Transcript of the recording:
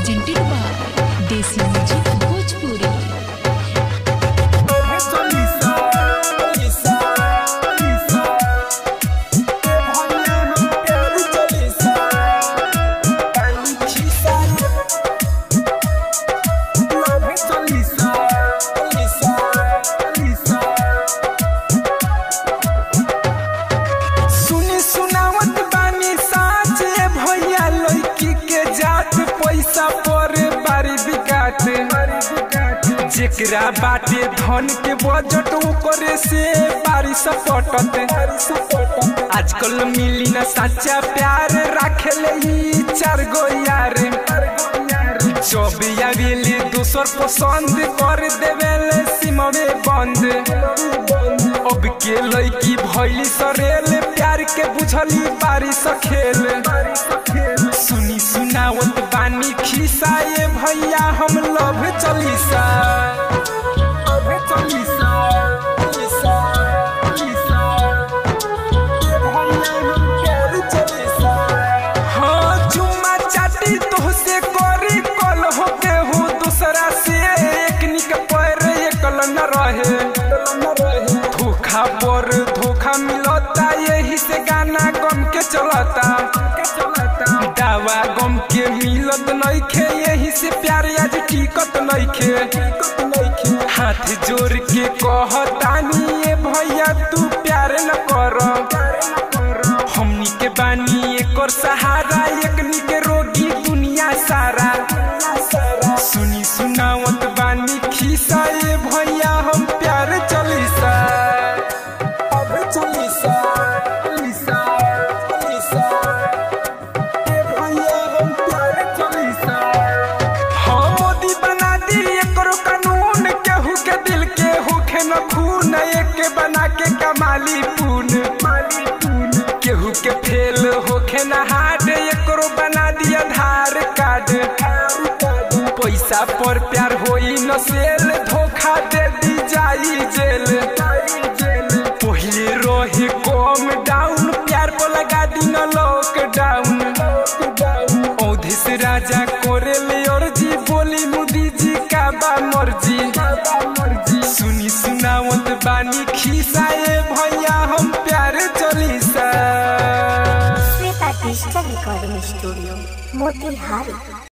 presented by Desi Music Bhojpuri. सुनी सुनावत बानी साच ए भैया लड़की के जात पैसा पर बारी बिकात जेकरा बाटे धन के बजट ओकरे से बारिश पटत आजकल मिली ना सच्चा प्यार राखेले ही चार गो यार चौबिया बेले दूसर पसंद कर देवेले सिमवे बंद अब के लड़की भैली सरेल प्यार के बुझली बारिश खेल सुनी सुनावत बानी खिसाए भैया हम लव चलीसा हाँ चुम्मा चाटी तोहसे करी कल हो के हो दूसरा से एक निक पैर एकल न रहे धोखा पर धोखा मिलता यही से गाना गम के चलता दावा गम के मिलत नइखे यही से प्यार आज टिकत नइखे हाथ जोड़ के कहतानी ए भैया तू प्यार न कर हमनी के बानी एकर सहारा एकनी के रोगी दुनिया सारा सुनी सुनावत बानी खिसा ए भैया हम प्यार चलीसा अब चलीसा चलीसा चलीसा ए भैया हम प्यार चलीसा हाँ मोदी बना दी एकरो कानून केहू के दिल के होखे न खून एक के बना के कमाली पून केहू के फेल होखे न हार्ड एकरो बना दी आधार कार्ड पैसा पर प्यार होई न सेल धोखा दे दी जाई जेल पहिले रहे कम डाउन प्यार पर लगा दी न लॉकडाउन औधिस राजा कोरेले और जी बोली मोदी जी का बा मर्जी सुनी सुनावत बानी खिसाए भैया हम प्यार चलीसा Shweta digital recording studio Motihari